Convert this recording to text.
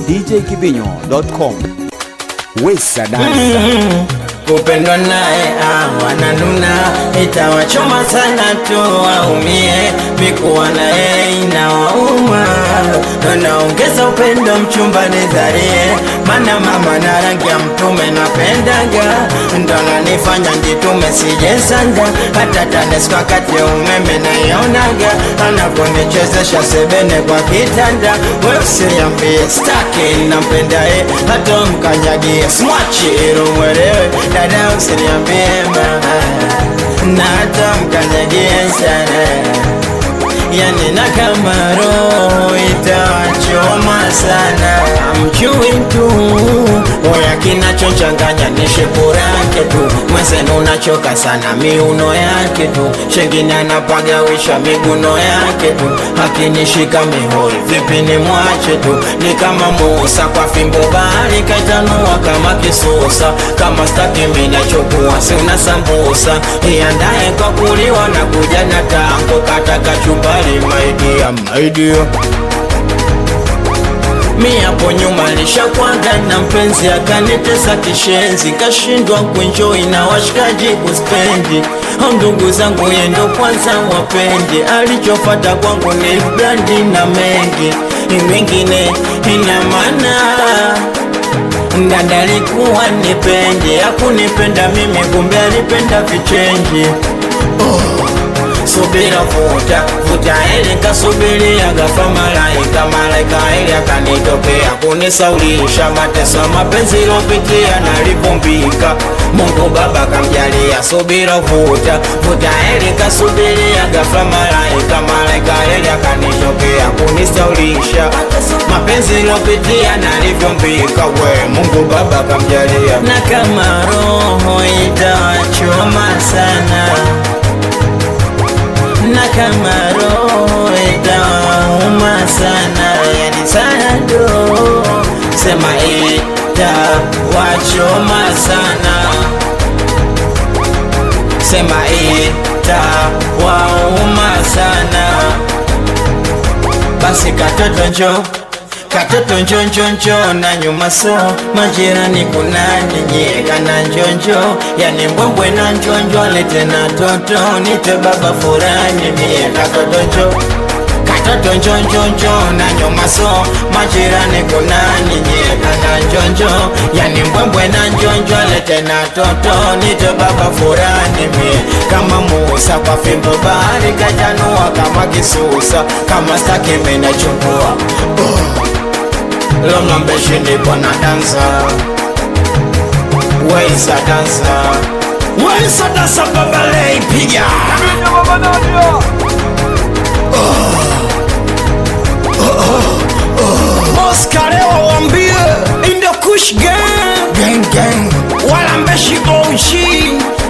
djkibinyo.com Wesa Dansa kupendwa naye ah, wananuna itawachoma sana tu waumie, mikuwa naye inawauma, naongeza upendo mchumba nidharie, mana mama na rangi ya mtume napendaga, ndo nanifanya njitume sijesanga, hata TANESCO wakati ya umeme naionaga, anaponichezesha sebene kwa kitanda, we usiniambie staki nampendaye, hata mkanyagie smachi ili mwelewe dada usiniambie mama na hata mkanyagie sana yani na kama roho itawachoma sana amjui tu oya kinachochanganya ni shepu yake tu mwenzenu unachoka sana miuno yake tu shengine anapagawisha miguno yake tu akinishika mihoi vipi ni mwache tu ni kama Musa kwa fimbo bahari kaitanua kama kisusa kama staki minachokua si una sambusa iandae kwa kuliwa na kuja na tango kata kachumbari maidia maidia mi hapo nyuma lishakwanga na mpenzi akanitesa kishenzi, kashindwa kuenjoy na washikaji kuspendi. Au ndugu zangu yendo kwanza wapendi, alichofata kwangu ni brandi na mengi mengine ina maana Dada alikuwa nipendi, hakunipenda mimi, kumbe alipenda vichenji subira vuta vuta ili kasubiria gafa malaika malaika ili akanitokea kunisaulisha mateso mapenzi lopitia nalivumbika Mungu Baba kamjalia subira vuta vuta ili kasubiria gafa malaika malaika ili akanitokea kunisaulisha mapenzi lopitia nalivumbika we Mungu Baba kamjalia na kama roho itawachoma sana na kama roho itauma sana, yani sana do sema itawachoma sana, sema itawauma sana. Basi katoto njo katoto njo njo njo na nyuma so majirani kunani nyie kana njonjo yani mbwembwe na njonjo lete na toto nite baba furani mie katoto njo katoto njo njo njo na nyuma so majirani kunani nyie kana njonjo yani mbwembwe na njonjo lete na toto nite baba furani mie kama Musa kwa fimbo bahari kajanua kama kisusa kama staki mena chukua Loma mbeshi ndipo na dansa Waisa dansa Waisa dansa babale ipiga Oscar leo wambie In the kush gang Gang gang Wala mbeshi OG